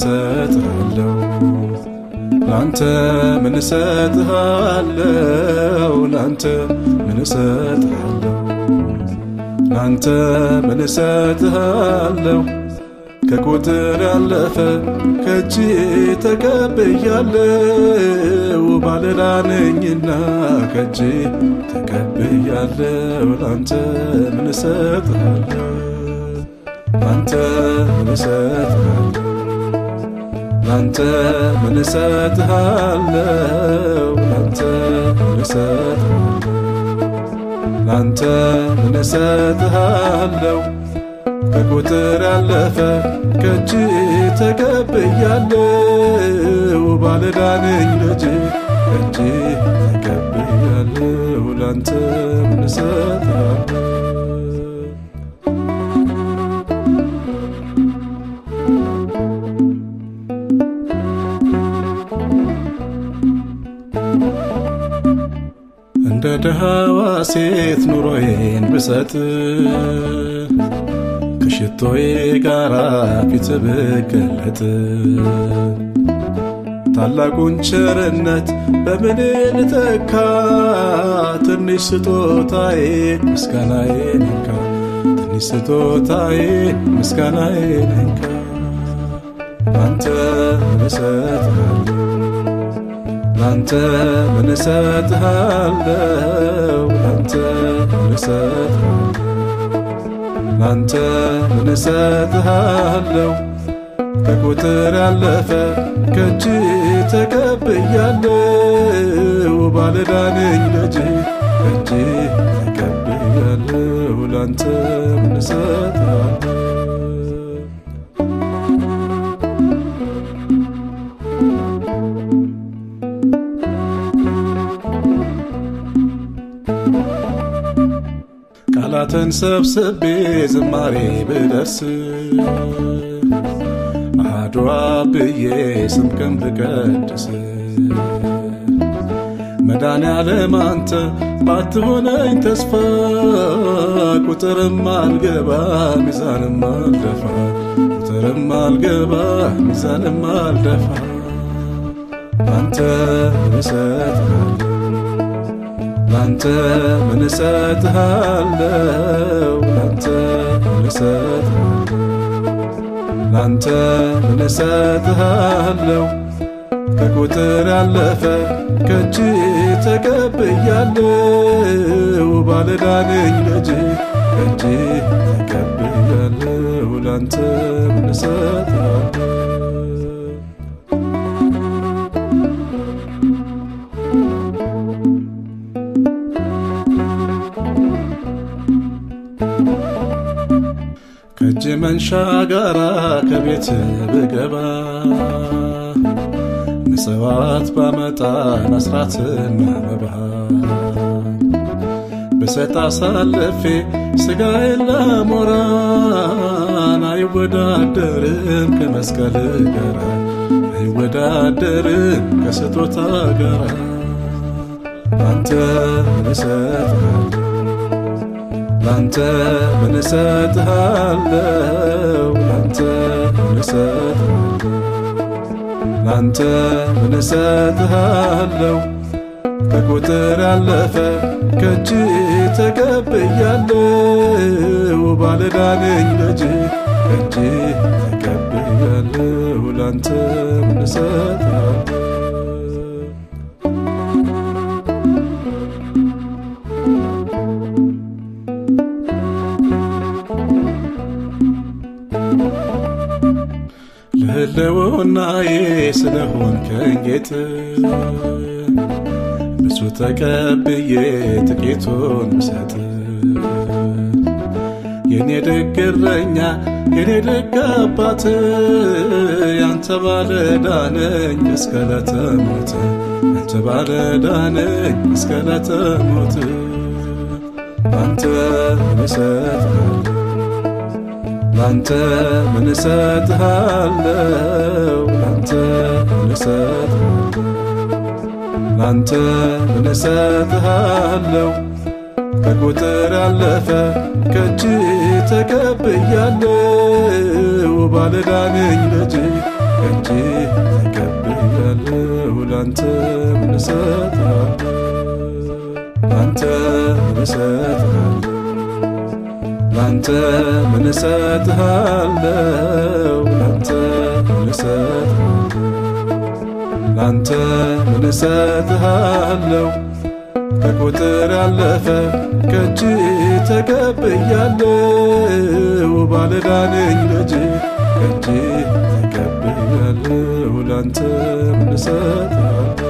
እሰጥሃለሁ ላንተ ምን እሰጥሃለሁ ላንተ ምን እሰጥሃለሁ ላንተ ምን እሰጥሃለሁ ከቁጥር ያለፈ ከእጅ ተቀብያለሁ ባለዕዳ ነኝና ከእጅ ተቀብያለሁ ላንተ ምን እሰጥሃለሁ ላንተ ምን እሰጥሃለሁ ላንተ ምን እሰጥሃለሁ ላንተ ምን እሰጥሃለሁ ላንተ ምን እሰጥሃለሁ ከቁጥር ያለፈ ከእጅ ተቀብያለሁ ባለዕዳ ነኝ ልጅ ከእጅ ተቀብያለሁ ላንተ ምን እሰጥሃለሁ እንደ ድሃዋ ሴት ኑሮዬን ብሰጥ ከሽቶዬ ጋራ ፊት ብገለጥ ታላቁን ቸርነት በምን ልተካ? ትንሽ ስጦታዬ ምስጋናዬ ነካ። ትንሽ ስጦታዬ ምስጋናዬ ነካ። ላንተ ምን እሰጥሃለሁ ላንተ ምን እሰጥሃለሁ ላንተ ምን እሰጥሃለሁ ላንተ ምን እሰጥሃለሁ ከቁጥር ያለፈ ከእጅ ተቀብያለሁ ባለዕዳ ነኝ ልጅ ከእጅ ተቀብያለሁ ላንተ ምን እሰጥሃለሁ ቃላትን ሰብስቤ ዝማሬ ብደርስ አሐዱ አብ ብዬ ስምህን ብቀድስ መድኃኔዓለም አንተ ባትሆነኝ ተስፋ ቁጥርም አልገባ ሚዛንም አልደፋ ቁጥርም አልገባ ሚዛንም አልደፋ አንተ ምን እሰጥሃለሁ ላንተ ምን እሰጥሃለሁ ላንተ ምን እሰጥሃለሁ ላንተ ምን እሰጥሃለሁ ከቁጥር ያለፈ ከእጅ ተቀብያለሁ ባለዕዳ ነኝ ልጅ ከእጅ ተቀብያለሁ ላንተ ምን እሰጥሃለሁ ከእጅ መንሻ ጋራ ከቤት ብገባ ምጽዋት ባመጣን አስራትና መባ ብሰጥ አሳልፌ ሥጋዬን ለሞራን አይወዳደርም ከመስቀል ጋራ አይወዳደርም ከስጦታ ጋራ አንተ ምን እሰጥሃለሁ ላንተ ምን እሰጥሃለሁ ላንተ ምን እሰጥሃለሁ ላንተ ምን እሰጥሃለሁ ከቁጥር ያለፈ ከእጅ ተቀብያለሁ ባለዕዳ ነኝ ልጅ ከእጅ ተቀብያለሁ ላንተ ምን እሰጥሃለሁ ለህልውናዬ ስለሆንከኝ ጌጥ ብዙ ተቀብዬ ጥቂቱን ምሰጥ የኔ ደግ እረኛ የኔ ደግ አባት ያንተ ባለዕዳ ነኝ እስከ ዕለተ ሞት ያንተ ባለዕዳ ነኝ እስከ ዕለተ ሞት አንተ ምን እሰጥሃለሁ ላንተ ምን እሰጥሃለሁ ላንተ ምን እሰጥሃለሁ ላንተ ምን እሰጥሃለሁ ከቁጥር ያለፈ ከእጅ ተቀብያለሁ ባለዕዳ ነኝ ልጅ ከእጅ ላንተ ምን እሰጥሃለሁ ላንተ ምን እሰጥሃለሁ ላንተ ምን እሰጥሃለሁ ላንተ ምን እሰጥሃለሁ ላንተ ምን እሰጥሃለሁ ከቁጥር ያለፈ ከእጅ ተቀብያለሁ ባለዕዳ ነኝ ልጅ ከእጅ ተቀብያለሁ ላንተ ምን እሰጥሃለሁ